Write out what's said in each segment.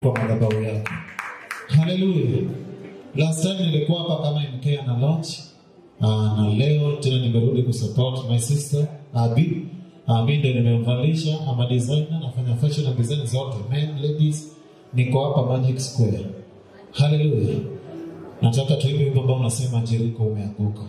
kwa madhabahu yako. Haleluya. Last time nilikuwa hapa kama MK na launch uh, na leo tena nimerudi kusupport my sister Abi. Abi ndio nimemvalisha, ama designer, nafanya fashion na design zote, men, ladies. Niko hapa Magic Square. Haleluya. Nataka tuimbe wimbo ambao unasema Jericho umeanguka.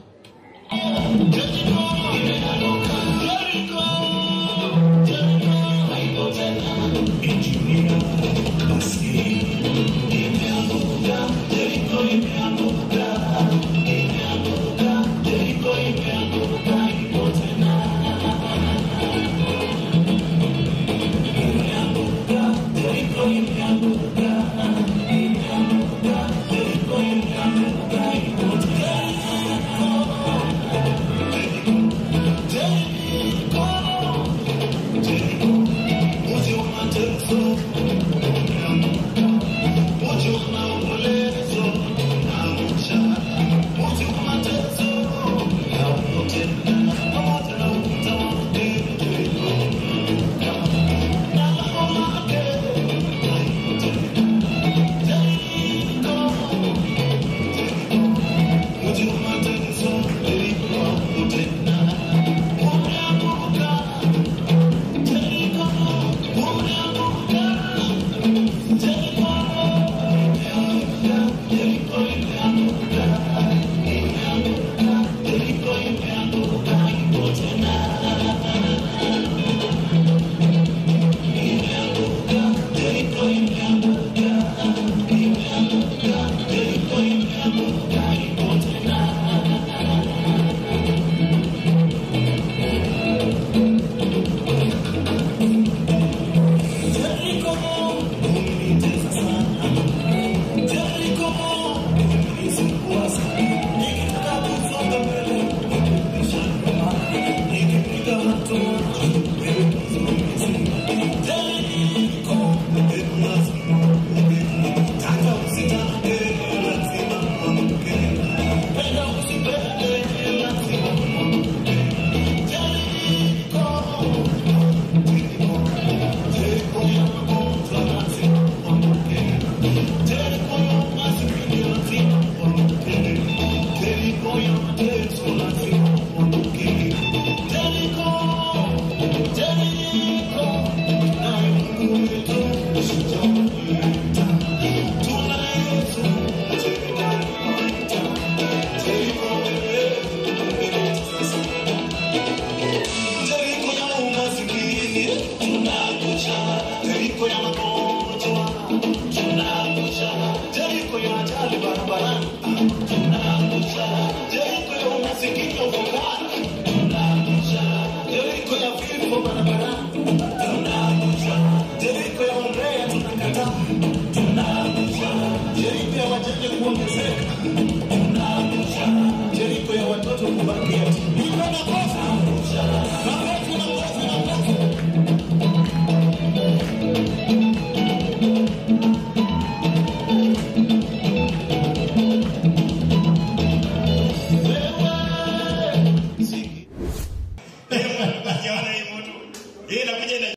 Jeriko ya umasikini ufukara